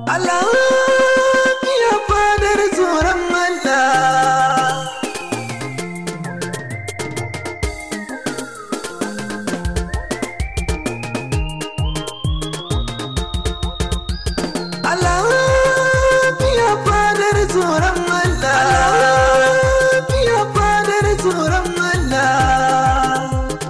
Allah ya fadar tsoron Allah Allah ya fadar tsoron Allah ya fadar tsoron Allah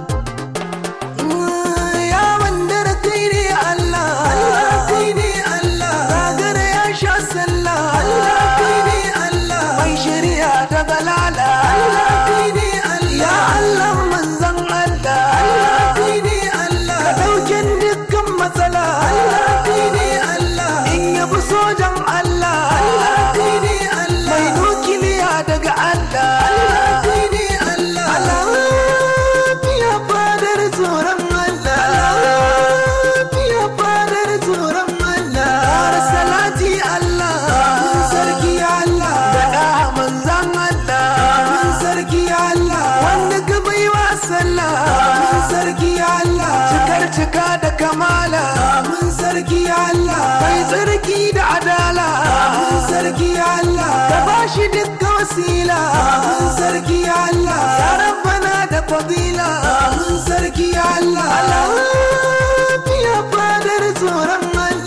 ya wanda da kai ne Allah Allah kai ne Allah gagara ya sha sallah Allah kai ne Allah mai shari'a da balala Allah kai ne Allah ya Allah manzon Allah Allah kai ne Allah ka dauken dukkan matsala Allah kai ne Allah in yabi sojan Allah Allah kai ne Allah mai nukiliya daga Allah Allah kai ne Allah Allah ya fadar tsoron Allah ya fadar tsoron Allah Kara salati Allah mun sarki Allah da da manzan Allah mun sarki Allah wanda ka baiwa sallah mun sarki Allah cikar cika da kamala mun sarki Allah mai tsarki da adala mun sarki Allah ka bashi dukkan wasila mun sarki Allah ya rabbana da fadila mun sarki Allah Allah ya fadar tsoron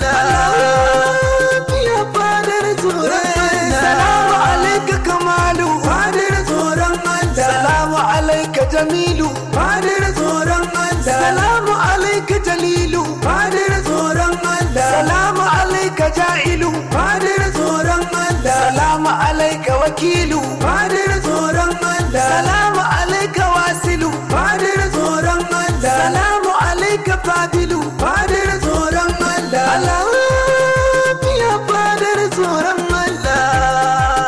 Allah ya fadar tsoron Allah salamu alaika kamalu fadar tsoron Allah salamu alaika jamilu fadar tsoron Allah salamu alaika jalilu fadar tsoron Allah salamu alaika ja'ilu fadar tsoron Allah salamu alaika wakilu fadar tsoron Allah salamu alaika wasilu fadar tsoron Allah salamu alaika fadilu fadar tsoron Allah Allah ya fadar tsoron Allah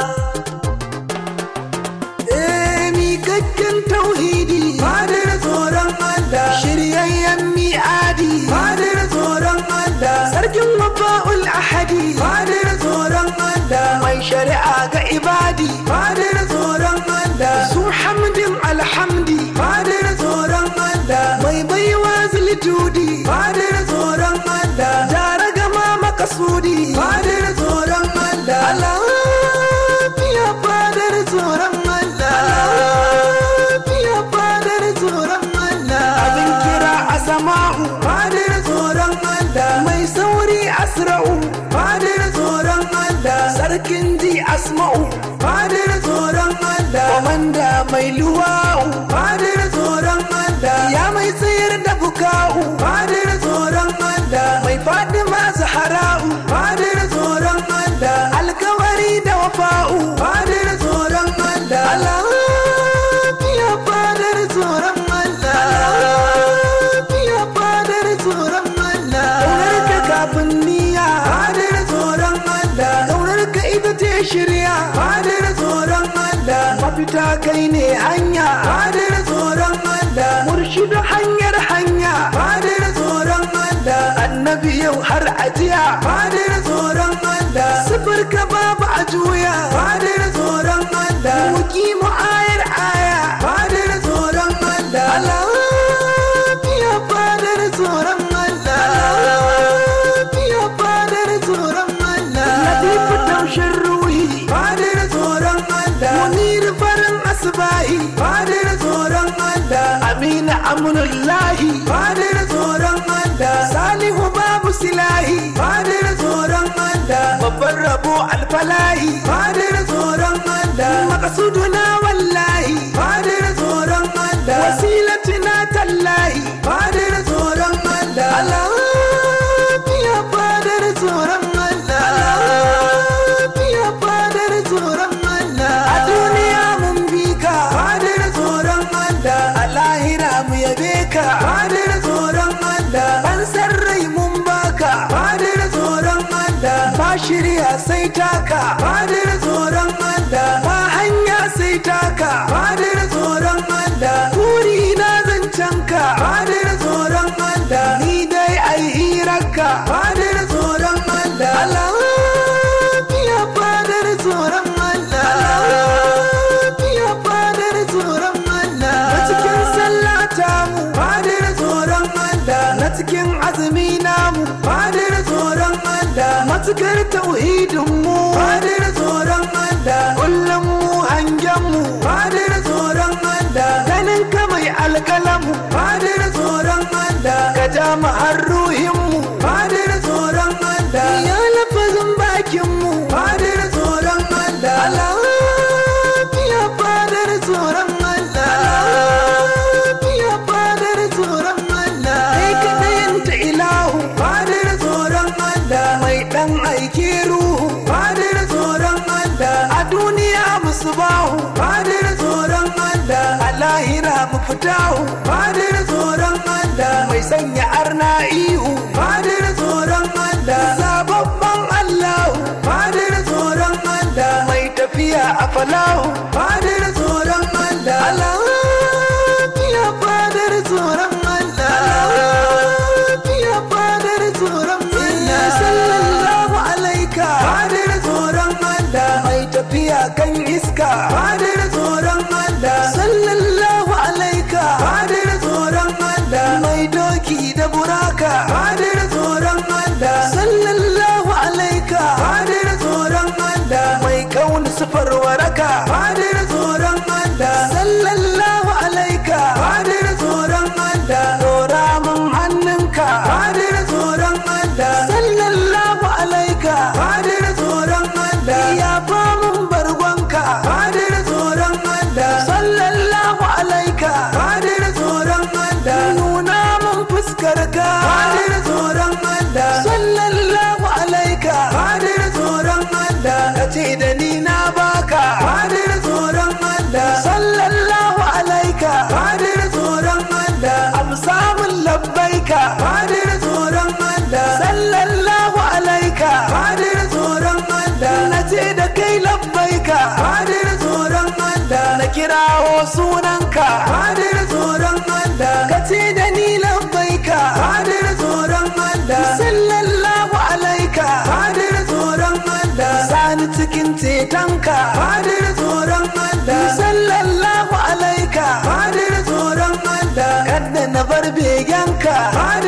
Eh miƙaƙƙen tauhidi fadar tsoron Allah shiryayyen mi'adi fadar tsoron Allah sarkin wafa'ul ahadi fadar tsoron Allah mai shari'a ga ibadi fadar tsoron Allah su hamdin alhamdi fadar tsoron Allah mai baiwa zilitudi fadar tsoron Allah jara gama makasudi fadar tsoron Allah Allah ya fadar tsoron Allah ya fadar tsoron Allah abin kira a sama'u fadar tsoron Allah mai sauri asra'u fadar tsoron Allah sarkin ji asma'u fadar tsoron Allah komanda mai luwa'u fadar tsoron Allah ya mai tsayar da buka'u fadar tsoron Allah mai fadima zahara'u fadar tsoron Allah alkawari da wafa'u fadar tsoron Allah Allah ya fadar tsoron Allah ya fadar tsoron Allah kaunar ka kafin niyya fadar tsoron Allah kaunar ka ita ce shirya fadar tsoron Allah mafita kai ne hanya fadar tsoron Allah murshidu hanyar hanya fadar tsoron Allah annabi yau har ajiya fadar tsoron Allah sifir ka babu a juya fadar tsoron Allah muki mu ayar aya fadar tsoron Allah Allah ya fadar tsoron Allah ya fadar tsoron Allah latifu taushin ruhi fadar tsoron Allah munir farin asbahi fadar tsoron Allah amina amunullahi fadar tsoron Allah salihu babu silahi fadar tsoron Allah babban rabo alfalahi fadar tsoron Allah maqsuduna wallahi fadar tsoron Allah wasilatuna tallahi fadar tsoron Allah Allah ya fadar tsoron Allah ya fadar tsoron Allah a duniya mun bi ka fadar tsoron Allah a lahira mu yabe ka fadar tsoron Allah ban san rai mun baka fadar tsoron Allah ba shirya sai taka fadar tsoron Allah ba hanya sai taka fadar tsoron Allah buri na zancen ka fadar tsoron Allah ni dai ai hirarka fadar tsoron Allah Allah ya fadar tsoron Allah ya fadar tsoron Allah a cikin sallah ta mu fadar tsoron Allah na cikin azumi namu fadar tsoron Allah matukar tauhidin mu fadar tsoron Allah kullum mu hangen mu fadar tsoron Allah ganin ka mai alkalamu fadar tsoron Allah ka ja mu har ruhin mu fadar tsoron Allah ya lafazin bakin mu fadar tsoron Allah lafiya fadar tsoron Allah lafiya fadar tsoron Allah kai kaɗayan ta ilahu fadar tsoron Allah mai ɗan aike ruhu fadar tsoron Allah a duniya musu bahu fadar tsoron Allah a lahira mu fitahu fadar tsoron Allah mai sanya arna ihu fadar tsoron Allah zababban Allahu fadar tsoron Allah mai tafiya a falahu fadar tsoron Allah lafiya fadar tsoron Allah lafiya fadar tsoron Allah sallallahu alaika fadar tsoron Allah mai tafiya kan iska fadar tsoron Allah sallallahu alaika fadar tsoron Allah mai doki da buraka fadar tsoron Allah sallallahu alaika fadar tsoron Allah mai kauni sufar waraka fadar tsoron Allah sallallahu alaika fadar tsoron Allah dora mun hannunka fadar tsoron Allah sallallahu alaika fadar tsoron Allah ya famun bargonka fadar tsoron Allah sallallahu alaika fadar tsoron Allah nuna mun fuskarka fadar tsoron Allah sallallahu alaika fadar tsoron Allah kace da ni na baka fadar tsoron Allah sallallahu alaika fadar tsoron Allah amsa mun labbaika fadar tsoron Allah sallallahu alaika fadar tsoron Allah nace da kai labbaika fadar tsoron Allah na kirawo sunanka fadar tsoron Allah kace da ni labbaika fadar tsoron Allah sallallahu alaika fadar tsoron Allah sani cikin cetonka fadar tsoron Allah sallallahu alaika fadar tsoron Allah kadda na bar begenka fadar